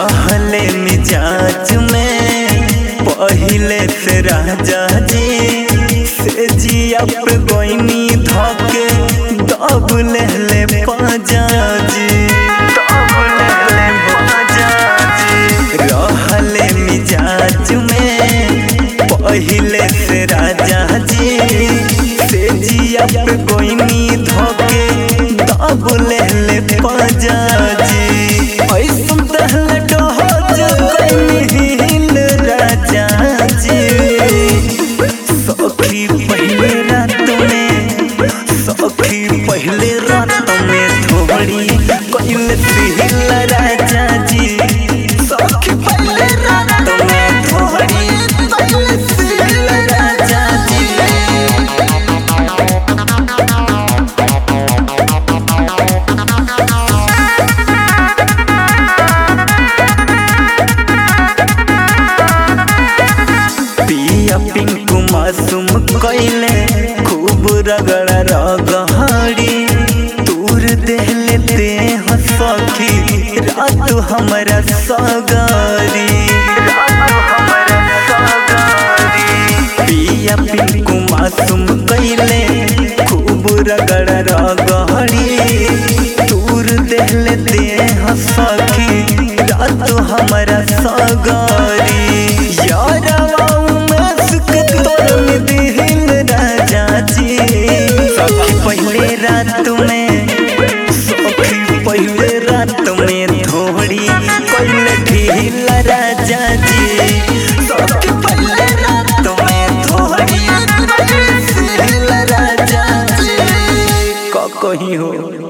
रहले मिजाज में पहिले से राजा जी से जिया पे गोइनी धके दब लेले पाजा जी दब लेले पाजा जी रहले मिजाज में पहिले से राजा जी से जिया पे गोइनी धके दब लेले पाजा जी ऐसन दहले डहज कइल राजा जी सखी पहले रात में सखी पहले रात में थोड़ी कइल दिल राजा जी सखी पहले रात में थोड़ी कइल दिल राजा जी पिया पिंकू मासूम कैले खूब रगड़ रगड़ी तूर देहले ते हो सखी रात हमरा सगारी पिया पिंकू मासूम कैले खूब रगड़ रगड़ी तूर देहले ते हो सखी रात हमरा सगारी यारवा मस्क तोर में दिल राजा जी सखी पहले रात में सखी पहले रात में थोड़ी कोई ढील राजा जी सखी पहले रात में थोड़ी कोई ढील राजा जी का कहीं हो